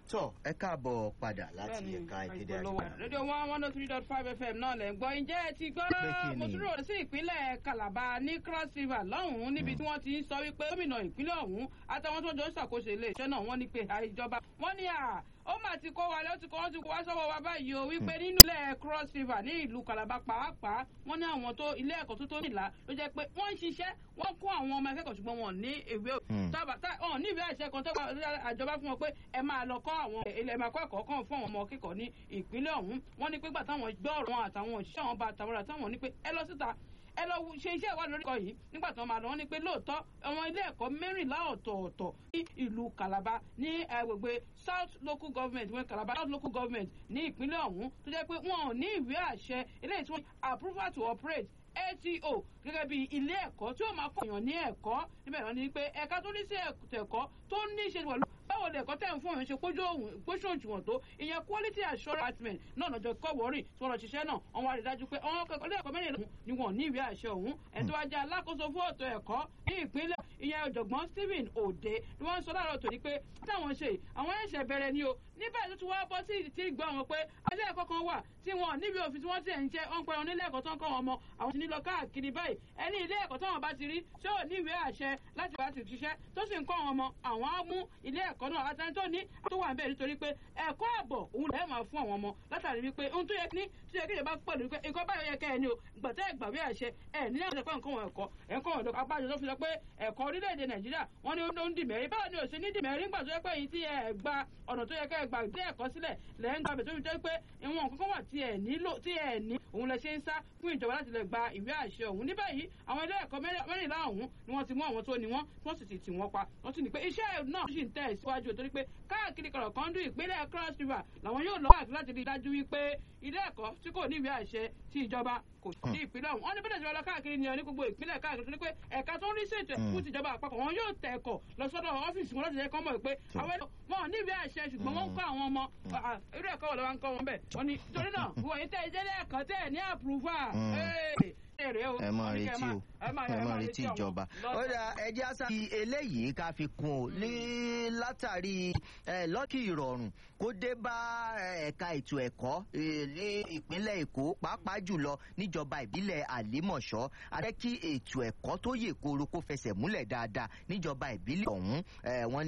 tọ ẹ káàbọ̀ padà láti ẹ̀ka ìkéde àgbà. rédíò one one oh three dot five fm náà lẹ̀ ń gbọ́ ǹjẹ́ ẹ ti gbọ́ Pé kí ni? mo tún rò sí ìpínlẹ̀ calabar ní cross river lọ́hùn-ún níbi tí wọ́n ti ń sọ wípé gómìnà ìpínlẹ̀ ọ̀hún àtàwọn tó jọ ń ṣàkóso iléeṣẹ́ náà wọ́n ní pé àìjọba wọ́n ní à ó mà ti kó wa lé ó ti kó wọ́n ti kó wá sọ́wọ́ wa báyìí o wípé nínú ilẹ̀ cross river ní ìlú calabar pàápàá wọ́n ní àwọn tó ilé ẹ̀kọ́ tó tó nìlá ló jẹ́ pé wọ́n ń ṣiṣẹ́ wọ́n kó àwọn ọmọ akẹ́kọ̀ọ́ ṣùgbọ́n wọn ò ní ìwé Hmm. tábà tá ọ̀ ní ìwé àṣẹ kan tó gba àjọba fún wọn pé ẹ máa lọ kọ́ àwọn ilẹ̀ ẹ̀ máa kọ́ ẹ̀kọ́ kan fún àwọn ọmọ akẹ́kọ̀ọ́ ní ìpínlẹ̀ ọ̀hún wọ́n ní pé gbà táwọn gbọ́ ọ̀rọ̀ wọn àtàwọn òṣìṣẹ́ àwọn bá àtàwọn ọ̀rọ̀ táwọn ní pé ẹ lọ síta ẹ lọ wo- ṣe iṣẹ́ ìwádìí lórí ẹ̀kọ́ yìí nígbà tí wọ́n máa lọ wọ́n ní pé lóòótọ́ àwọn ilé ẹ̀kọ́ mẹ́rìnlá ọ̀tọ̀ọ̀tọ̀ ní ìlú Calabar ní agbègbè South Local Government wọ́n Calabar South Local Government ní ìpínlẹ̀ ọ̀hún tó jẹ́ pé wọn ò ní ìwé àṣẹ eléyìí tí wọ́n approval to operate ATO gẹ́gẹ́ bí ilé ẹ̀kọ́ tí ó máa kọ́ èèyàn ní ẹ̀kọ́ níbẹ̀ wọ́n ní pé ẹ̀ka tó ní sí ètò ẹ̀kọ́ tó ní í ṣe pẹ̀lú báwo lè ẹ̀kọ́ tẹ̀ ń fún òun ṣe kójú òun kójú òṣùwọ̀n tó ìyẹn quality assurance department náà lọ́jọ́ kọ́ wọ́rì tí wọ́n lọ ṣiṣẹ́ náà wọ́n wá rí dájú pé àwọn akẹ́kọ̀ọ́ ilé ẹ̀kọ́ mẹ́rin lòun ni wọ́n ní ìwé àṣẹ òun ẹ̀ tó wá jẹ́ alákòóso fún ètò ẹ̀kọ́ ní ìpínlẹ̀ ìyẹn ọ̀jọ̀gbọ́n Stephen Ode ni wọ́n ń sọ láàárọ̀ tòní pé táwọn ṣe àwọn ẹ̀ṣẹ̀ bẹ̀rẹ̀ ni o níbẹ̀ tó ti wá bọ́ sí ti gbọ́ wọn pé ilé ẹ̀kọ́ kan wà tí wọn níbi òfin tí wọ́n ti ẹ̀ ń jẹ́ wọ́n ń pẹ́ wọn nílé ẹ̀kọ́ tó ń kọ́ wọn mọ àwọn ti ní lọ káàkiri báyìí ẹni ilé ẹ̀kọ́ táwọn bá ti rí tí ò ní ìwé àṣẹ láti wá ti ṣiṣẹ́ tó sì ń kọ́ wọn mọ àwọn á mú ilé ẹ̀kọ́ náà àtẹni tó ní tó wà níbẹ̀ nítorí pé ẹ̀kọ́ àbọ̀ òun lẹ́ẹ̀ máa fún àwọn ọmọ látàrí wípé ohun tó yẹ ní tó yẹ kí ìjọba pẹ̀lú wípé nǹkan báyọ̀ yẹ kẹ́ ẹ ní o gbọ̀tẹ́ ìgbàwé àṣẹ ẹ̀ ní àwọn ẹ̀kọ́ nǹkan wọn ẹ̀kọ́ ẹ̀kọ́ wọn ẹ̀kọ́ abájọ tó fi sọ pé ẹ̀kọ́ orílẹ̀-èdè Nàìjíríà wọ́n ní ó ń dìmẹ̀rí báwo ni ò sí ní dìmẹ̀rí ńgbà tó yẹ pé èyí tí ẹ gba ọ̀nà tó yẹ kẹ́ ẹ gbà dé ẹ̀kọ́ sílẹ̀ lẹ́ ń gbàgbé tó fi jẹ́ pé ìwọ̀n kankan wà tí ẹ nílò tí ẹ ní òun lẹ ṣe ń sá fún ìjọba láti lè gba ìwé àṣẹ òun ní báyìí àwọn ilé ẹ̀kọ́ mẹ́rìnlá ọ̀hún ni wọ́n ti mú àwọn tó ní wọ́n tí wọ́n sì ti tì wọ́n pa wọ́n sì ní pé iṣẹ́ náà sì ń tẹ̀ síwájú torí pé káàkiri kọ̀rọ̀ kan dún ìpínlẹ̀ cross river làwọn yóò lọ káàkiri láti rí i dájú wípé ilé ẹ̀kọ́ tí kò ní ìwé àṣẹ tí ìjọba kò sí ìpínlẹ̀ ọ̀hún wọ́n ní bẹ́ẹ̀ ìjọba lọ káàkiri ni ọ ní gbogbo ìpínlẹ̀ káàkiri torí pé ẹ̀ka tó ń rí ṣètò ẹ̀kú tìjọba àpapọ̀ wọn yóò tẹ̀ ẹ̀kọ́ lọ sọ́dọ̀ ọ́fíìsì wọn láti jẹ́ kọ́ mọ̀ pé àwọn ẹ̀kọ́ wọn ò ní ìwé àṣẹ ṣùgbọ́n wọ́n ń kọ́ àwọn ọmọ à, irú ẹ̀kọ́ wọn lọ́wọ́ ń kọ́ wọn bẹ́ẹ̀ wọ́n ní torí náà wọ́n yìí tẹ́ ìjẹ́lẹ̀ ẹ̀kọ́ tẹ́ ní àpùrúfà ẹ máa retí o ẹ máa retí ìjọba. ó dà ẹjẹ́ àṣà fi eléyìí ká fi kún o ní látàrí ẹ, lọ́kì ìrọ̀rùn kó dé bá ẹ, ẹ̀ka ètò ẹ̀kọ́ ẹ, ní ìpínlẹ̀ Èkó pàápàá jùlọ níjọba ìbílẹ̀ Àlímọ̀ṣọ́ àti kí ètò ẹ̀kọ́ tó yè kooro kó fẹsẹ̀ múlẹ̀ dáadáa níjọba ìbílẹ̀ ọ̀hún ẹ, wọ́n